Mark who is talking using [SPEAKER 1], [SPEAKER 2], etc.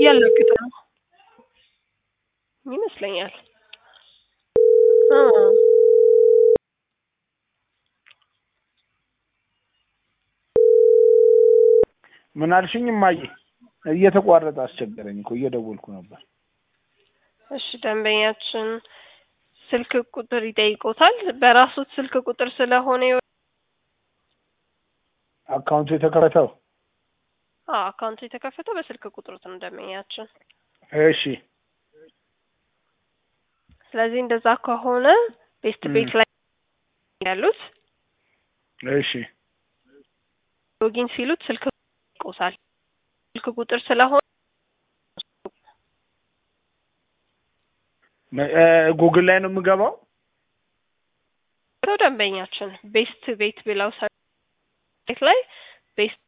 [SPEAKER 1] እያለግጠ ነው ይመስለኛል። አ
[SPEAKER 2] ምን አልሽኝ እማዬ? እየተቋረጠ አስቸገረኝ እኮ እየደወልኩ ነበር።
[SPEAKER 1] እሺ ደንበኛችን ስልክ ቁጥር ይጠይቆታል። በራሱት ስልክ ቁጥር ስለሆነ የወ-
[SPEAKER 2] አካውንቱ የተከፈተው
[SPEAKER 1] አዎ አካውንቱ የተከፈተው በስልክ ቁጥሩት ነው ደንበኛችን።
[SPEAKER 2] እሺ
[SPEAKER 1] ስለዚህ እንደዛ ከሆነ ቤስት
[SPEAKER 2] ም።
[SPEAKER 1] ቤት ላይ ያሉት
[SPEAKER 2] እሺ
[SPEAKER 1] ሎጊን ሲሉት ስልክ ይቆሳል ስልክ ቁጥር ስለሆነ
[SPEAKER 2] መ- እ፣ ጉግል ላይ ነው የምገባው።
[SPEAKER 1] ነው ደንበኛችን ቤስት ቤት ብለው ሰርች ላይ ቤስት